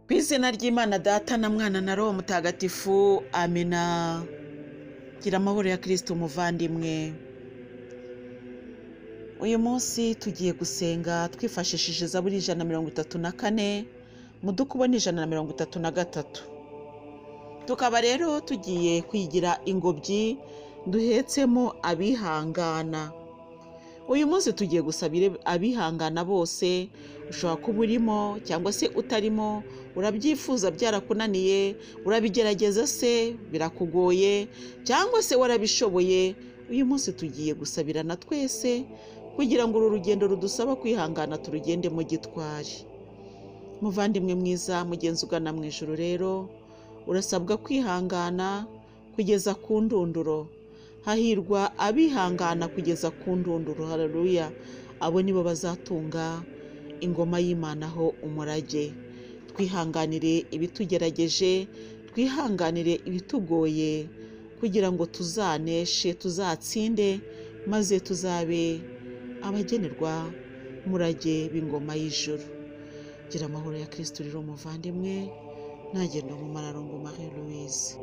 izina ry'imana data na mwana na roho mutagatifu amina gira amahoro ya kirisiti umuvandimwe uyu munsi tugiye gusenga twifashishije zaburi ijana na mirongo itatu na kane mudukubo ni ijana na mirongo itatu na gatatu tukaba rero tugiye kwigira ingobyi duhetsemo abihangana uyu munsi tugiye gusabira abihangana bose ushobora kuba urimo cyangwa se utarimo urabyifuza byarakunaniye urabigerageza se birakugoye cyangwa se warabishoboye uyu munsi tugiye gusabirana twese kugira ngo uru rugendo rudusaba kwihangana turugendemo gitwari muvandimwe mwiza mugenzi ugana mu ijoro rero urasabwa kwihangana kugeza ku ndunduro hahirwa abihangana kugeza ku ndunduro hararuya abo nibo bazatunga ingoma y'imanaho umurage twihanganire ibitugerageje twihanganire ibitugoye kugira ngo tuzaneshe tuzatsinde maze tuzabe abagenerwa murage b'ingoma y'ijuru gira amahoro ya kirisiti rero umuvandimwe ntagenda mu mararongo marie louise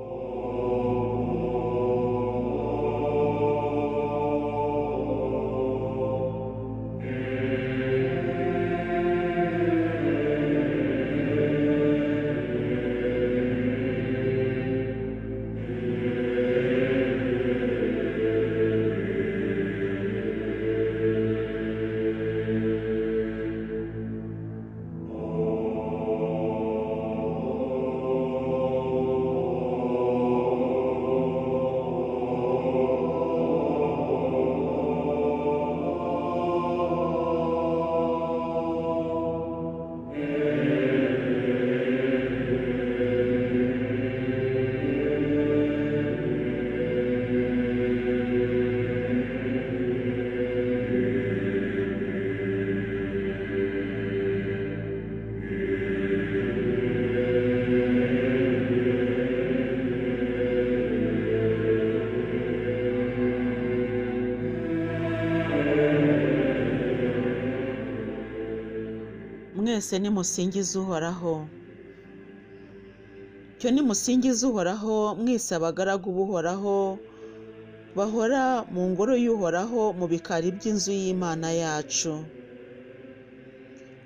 mwese nimusingize uhoraho cyo nimusingize uhoraho mwese abagaragu b'uhoraho bahora mu ngoro y'uhoraho mu bikari by'inzu y'imana yacu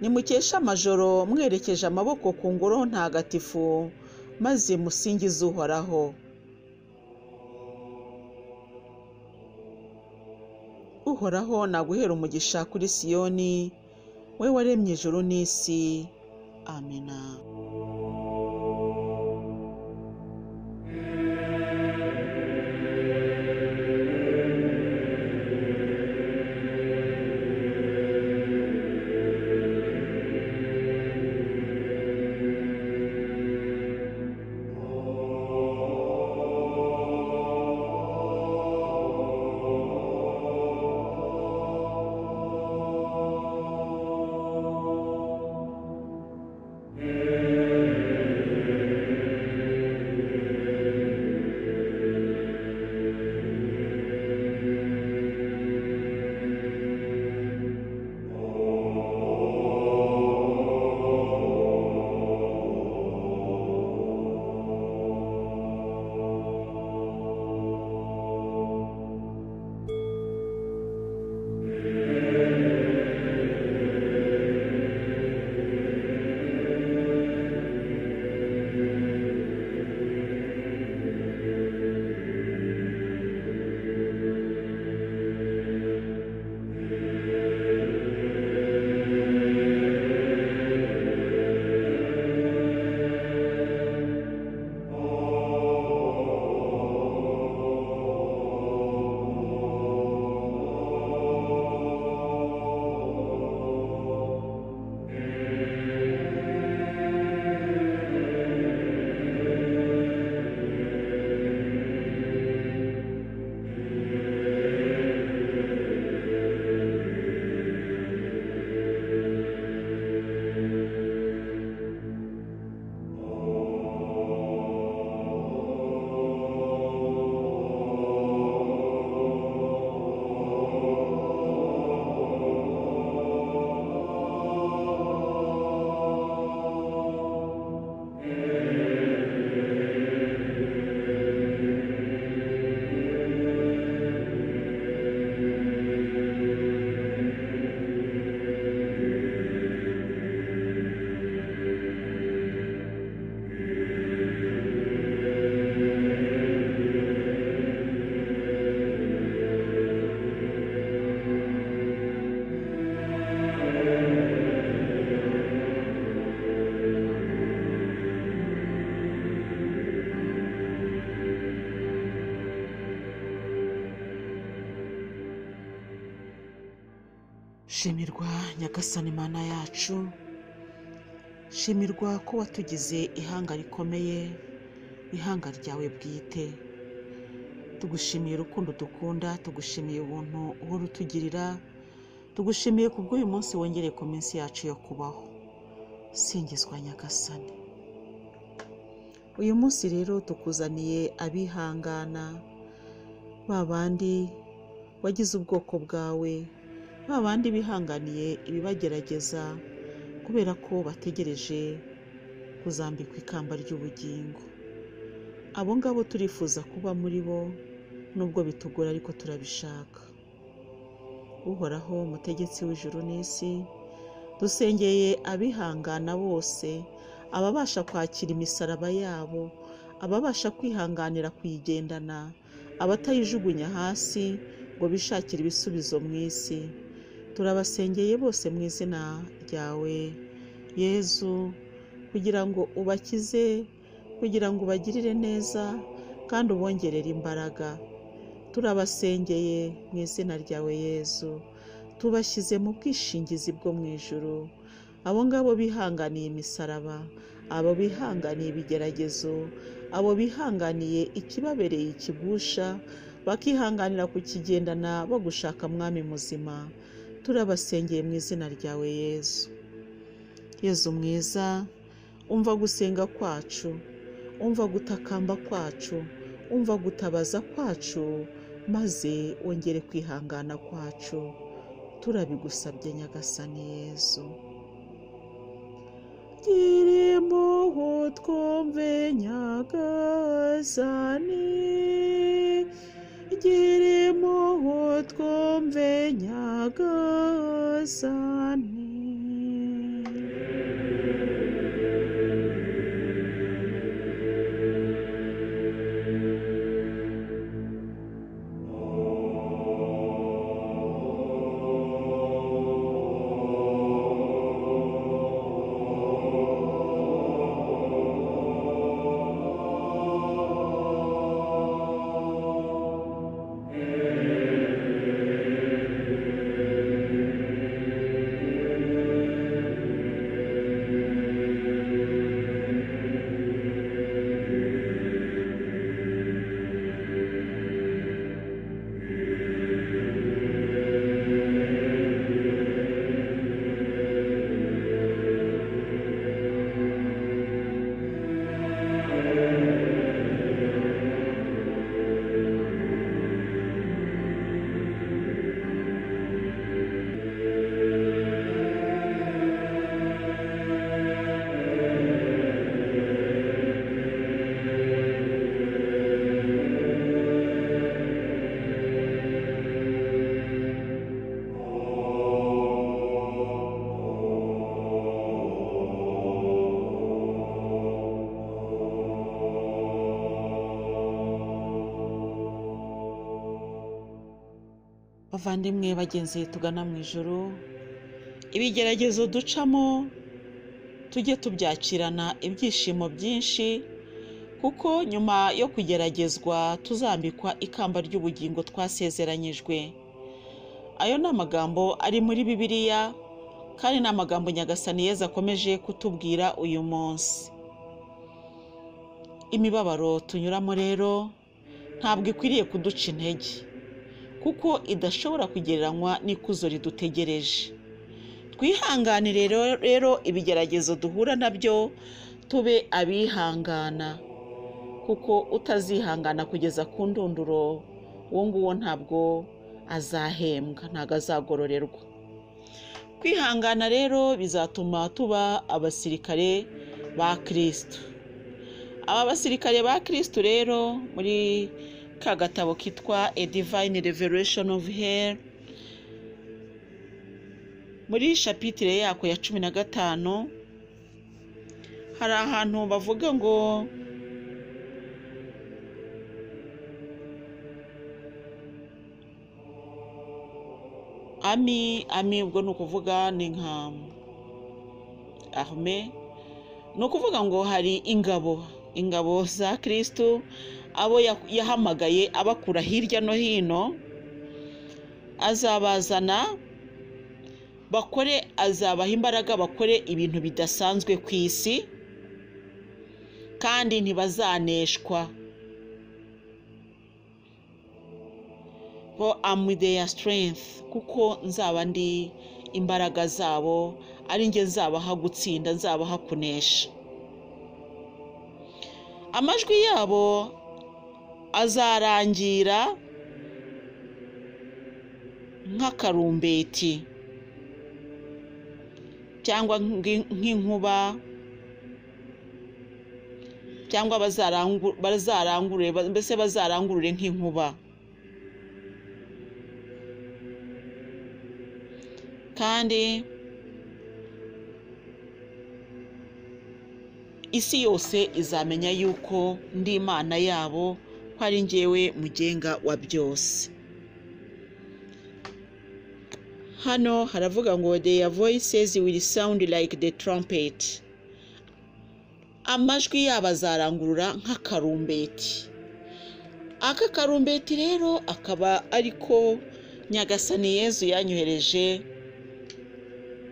nimukesha amajoro mwerekeje amaboko ku ngoro ntagatifu maze musingize uhoraho uhoraho naguhera umugisha kuri siyoni we waremye ijoro n'isi amena Yeah. shimirwa nyagasani mana yacu shimirwa ko watugize ihanga rikomeye ihanga ryawe bwite tugushimiye urukundo dukunda tugushimiye ubuntu uhora utugirira tugushimiye ku bw'uyu munsi wongereye ku minsi yacu yo kubaho singizwa nyagasani uyu munsi rero tukuzaniye abihangana ba bandi wagize ubwoko bwawe ba bandi bihanganiye ibibagerageza kubera ko bategereje kuzambikwa ikamba ry'ubugingo abo ngabo turifuza kuba muri bo nubwo bitugora ariko turabishaka uhoraho umutegetsi w'ijuru n'isi dusengeye abihangana bose ababasha kwakira imisaraba yabo ababasha kwihanganira kuyigendana abatayijugunya hasi ngo bishakire ibisubizo mu isi turabasengeye bose mu izina ryawe yezu kugira ngo ubakize kugira ngo ubagirire neza kandi ubongerere imbaraga turabasengeye mu izina ryawe yezu tubashyize mu bwishingizi bwo mu ijuru abo ngabo bihanganiye imisaraba abo bihanganiye ibigeragezo abo bihanganiye ikibabereye ikigusha bakihanganira kukigendana bagushaka mwami muzima turabasengeye mu izina ryawe yezu yezu mwiza umva gusenga kwacu umva gutakamba kwacu umva gutabaza kwacu maze wongere kwihangana kwacu turabigusabye nyagasani yezu gira impuhwe twumve nyagasani gira impuhwe twumve nyagasani bavandimwe bagenzi tugana mu ijoro ibigeragezo ducamo tujye tubyakirana ibyishimo byinshi kuko nyuma yo kugeragezwa tuzambikwa ikamba ry'ubugingo twasezeranyijwe ayo ni amagambo ari muri bibiliya kandi ni amagambo nyagasani yeza akomeje kutubwira uyu munsi imibabaro tunyuramo rero ntabwo ikwiriye kuduca intege kuko idashobora kugereranywa n'ikuzo ridutegereje twihanganire rero ibigeragezo duhura nabyo tube abihangana kuko utazihangana kugeza ku ndunduro uwo nguwo ntabwo azahembwa ntabwo azagororerwa kwihangana rero bizatuma tuba abasirikare ba kirisitu aba basirikare ba kirisitu rero muri ka gatabo kitwa a divine revelation of hell muri shapitire yako ya cumi na gatanu hari ahantu bavuga ngo ami ami ubwo ni ukuvuga ni nka arme ni ukuvuga ngo hari ingabo ingabo za kirisitu abo yahamagaye abakura hirya no hino azabazana bakore azabaha imbaraga bakore ibintu bidasanzwe ku isi kandi ntibazaneshwa bo amu deya siterengisi kuko nzaba ndi imbaraga zabo ari njye nzabaha gutsinda nzabaha kunesha amajwi yabo azarangira nk'akarumbeti cyangwa nk'i- nk'inkuba cyangwa bazarangu- bazarangurure ba- mbese bazarangurure nk'inkuba kandi isi yose izamenya yuko ndi imana yabo ko ari njyewe mugenga wa byose hano haravuga ngo their voices will sound like the trumpet amajwi yabo azarangurura nk'akarumbeti aka karumbeti rero akaba ariko nyagasani yezu yanyohereje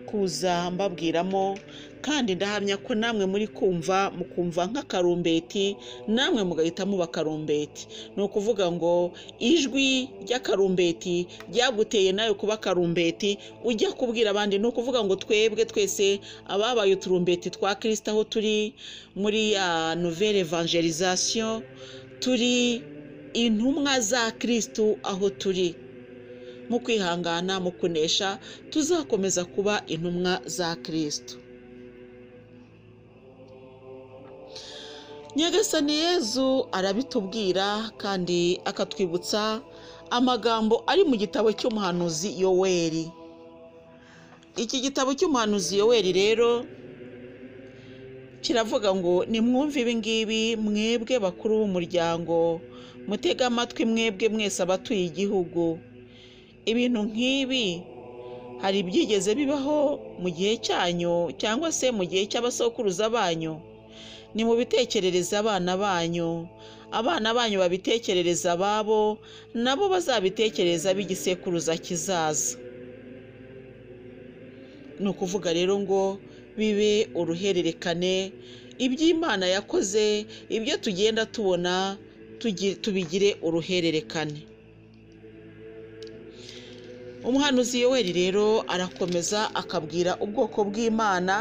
kuza mbabwiramo kandi ndahamya ko namwe muri kumva mukumva nk'akarumbeti namwe mugahita muba akarumbeti ni ukuvuga ngo ijwi ry'akarumbeti ryaguteye nawe kuba akarumbeti ujya kubwira abandi ni ukuvuga ngo twebwe twese ababaye uturumbeti twa kirisita aho turi muri ya nouvelle evangelisation turi intumwa za kirisitu aho turi mu kwihangana mu kunesha tuzakomeza kuba intumwa za kirisitu nyagasani yezu arabitubwira kandi akatwibutsa amagambo ari mu gitabo cy'umuhanuzi yoweri iki gitabo cy'umuhanuzi yoweri rero kiravuga ngo nimwumve ibi ngibi mwebwe bakuru b'umuryango mutege amatwi mwebwe mwese abatuye igihugu ibintu nk'ibi hari ibyigeze bibaho mu gihe cyanyu cyangwa se mu gihe cy'abasokuruza banyu ni mu bitekerereze abana banyu abana banyu babitekerereza ababo nabo bazabitekereza b'igisekuruza kizaza ni ukuvuga rero ngo bibe uruhererekane iby'imana yakoze ibyo tugenda tubona tugi- tubigire uruhererekane umuhanuzi yoweri rero arakomeza akabwira ubwoko bw'imana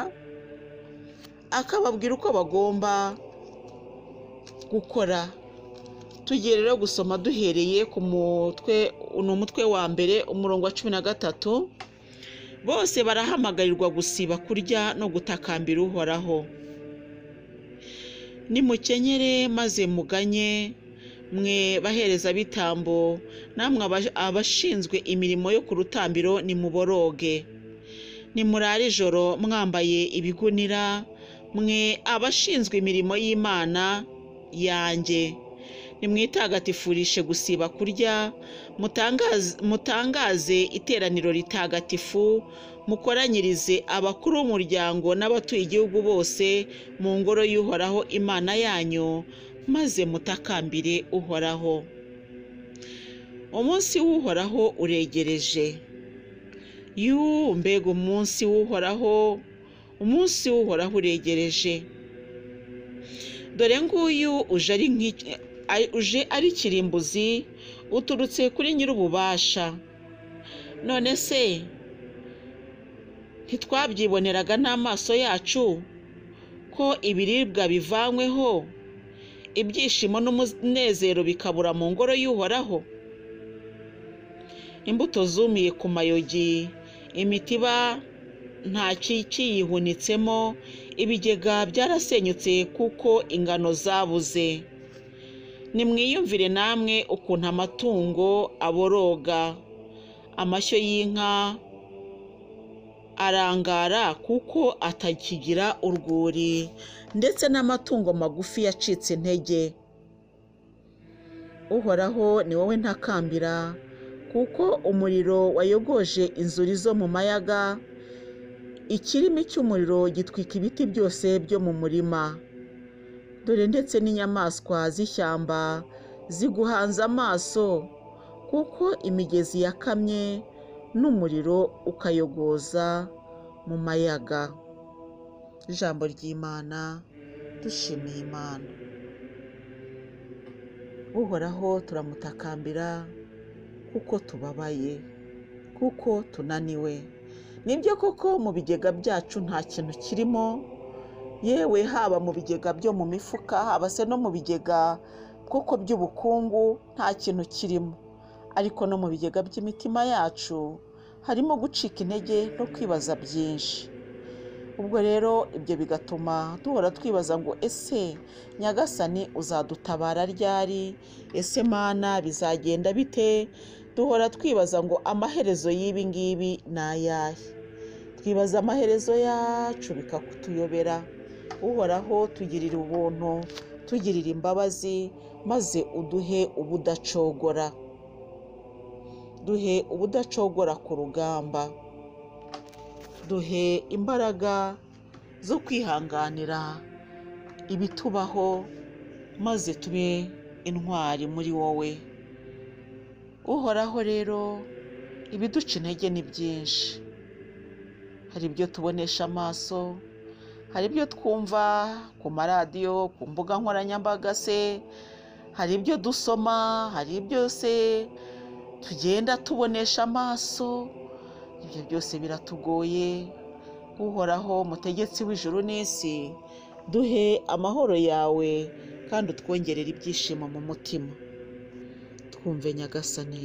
akababwira uko bagomba gukora tugiye rero gusoma duhereye ku mutwe ni umutwe wa mbere umurongo wa cumi na gatatu bose barahamagarirwa gusiba kurya no gutakambira uhoraho nimukenyere maze muganye mwe bahereza bitambo namwe aba- abashinzwe imirimo yo ku rutambiro nimuboroge nimurara ijoro mwambaye ibigunira mwe abashinzwe imirimo y'imana yanjye nimwitagatifurishe gusiba kurya mutangaze- mutangaze iteraniro ritagatifu mukoranyirize abakuru b'umuryango n'abatuye igihugu bose mu ngoro y'uhoraho imana yanyu maze mutakambire uhoraho umunsi w'uhoraho uregereje yuuu mbega umunsi w'uhoraho umunsi w'uhoraho uregereje dore nguyu uje ari nk'iki- ari- uje ari kirimbuzi uturutse kuri nyir'ububasha none se ntitwabyiboneraga n'amaso yacu ko ibiribwa bivanyweho ibyishimo n'umunezero bikabura mu ngoro y'uhoraho imbuto zumiye ku mayogi imitiba nta kiyihunitsemo ibigega byarasenyutse kuko ingano zabuze nimwiyumvire namwe ukuntu amatungo aboroga amashyo y'inka arangara kuko atakigira urwuri ndetse n'amatungo magufi yacitse intege uhoraho ni wowe ntakambira kuko umuriro wayogoje inzuri zo mu mayaga ikirimi cy'umuriro gitwika ibiti byose byo mu murima dore ndetse n'inyamaswa z'ishyamba ziguhanze amaso kuko imigezi yakamye n'umuriro ukayogoza mu mayaga ijambo ry'imana dushimiye imana uhoraho turamutakambira kuko tubabaye kuko tunaniwe nibyo koko mu bigega byacu nta kintu kirimo yewe haba mu bigega byo mu mifuka haba se no mu bigega kuko by'ubukungu nta kintu kirimo ariko no mu bigega by'imitima yacu harimo gucika intege no kwibaza byinshi ubwo rero ibyo bigatuma duhora twibaza ngo ese nyagasani uzadutabara ryari ese mana bizagenda bite duhora twibaza ngo amaherezo y'ibi ngibi ni ayahe twibaza amaherezo yacu bikatuyobera uhoraho tugirira ubuntu tugirira imbabazi maze uduhe ubudacogora duhe ubudacogora ku rugamba duhe imbaraga zo kwihanganira ibitubaho maze tube intwari muri wowe uhoraho rero ibiduca intege ni byinshi hari ibyo tubonesha amaso hari ibyo twumva ku maradiyo ku mbuga nkoranyambaga se hari ibyo dusoma hari ibyo se tugenda tubonesha amaso ibyo byose biratugoye uhoraho mutegetsi w'ijuru n'isi duhe amahoro yawe kandi utwongerere ibyishimo mu mutima twumve nyagasani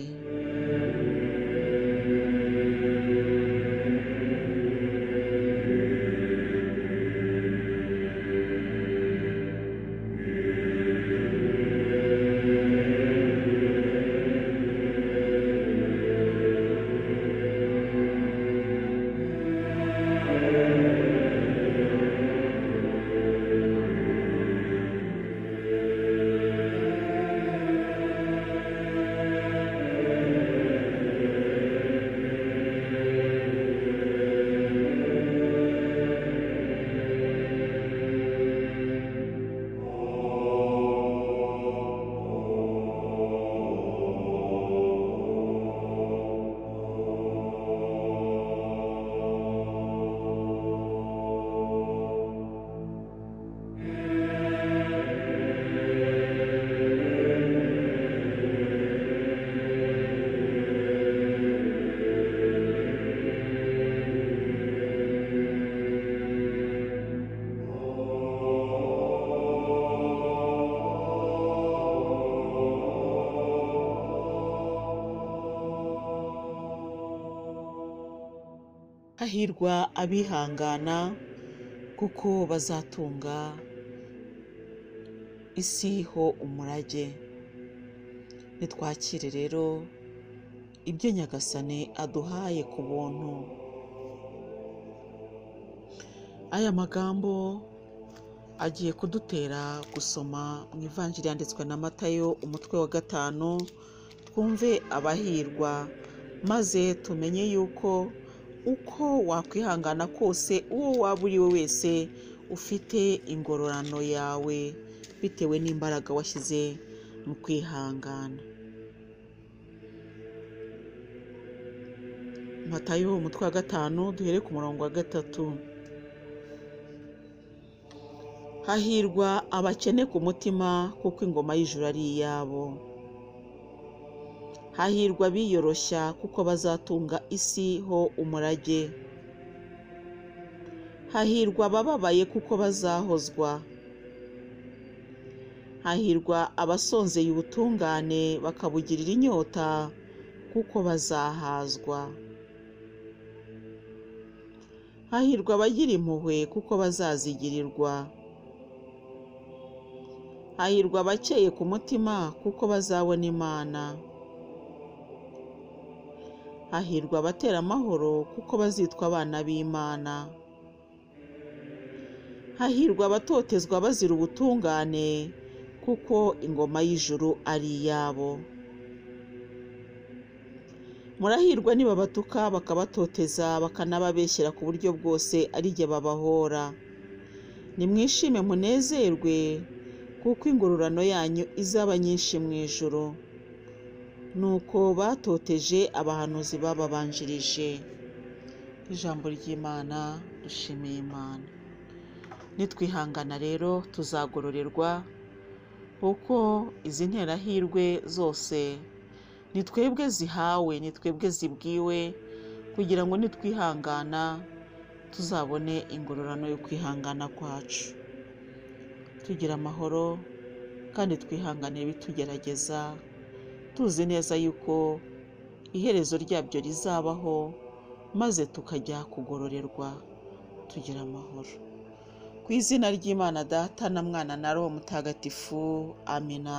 hahirwa abihangana kuko bazatunga isi ho umurage nitwakire rero ibyo nyagasani aduhaye ku buntu aya magambo agiye kudutera gusoma mu ivanjiri yanditswe na matayo umutwe wa gatanu twumve abahirwa maze tumenye yuko uko wakwihangana kose uwo waba uri we wese ufite ingororano yawe bitewe n'imbaraga washyize mu kwihangana matayo umutwe wa gatanu duhere ku murongo wa gatatu hahirwa abakene ku mutima kuko ingoma y'ijuru ari iyabo hahirwa biyoroshya kuko bazatunga isi ho umurage hahirwa abababaye kuko bazahozwa hahirwa abasonzeye ubutungane bakabugirira inyota kuko bazahazwa hahirwa abagira impuhwe kuko bazazigirirwa hahirwa abakeye ku mutima kuko bazabona imana hahirwa abatera amahoro kuko bazitwa abana b'imana hahirwa abatotezwa bazira ubutungane kuko ingoma y'ijuru ari iyabo murahirwa nibabatuka bakabatoteza bakanababeshyera ku buryo bwose ari jye babahora nimwishime munezerwe kuko ingororano yanyu izaba nyinshi mu ijuru nuko batoteje abahanuzi bababanjirije ijambo ry'imana dushimiye imana nitwihangana rero tuzagororerwa kuko izi nterahirwe zose ni twebwe zihawe ni twebwe zibwiwe kugira ngo nitwihangana tuzabone ingororano yo kwihangana kwacu tugira amahoro kandi twihanganire ibitugerageza tuzi neza yuko iherezo ryabyo rizabaho maze tukajya kugororerwa tugira amahoro ku izina ry'imana data na mwana na roho mutagatifu amina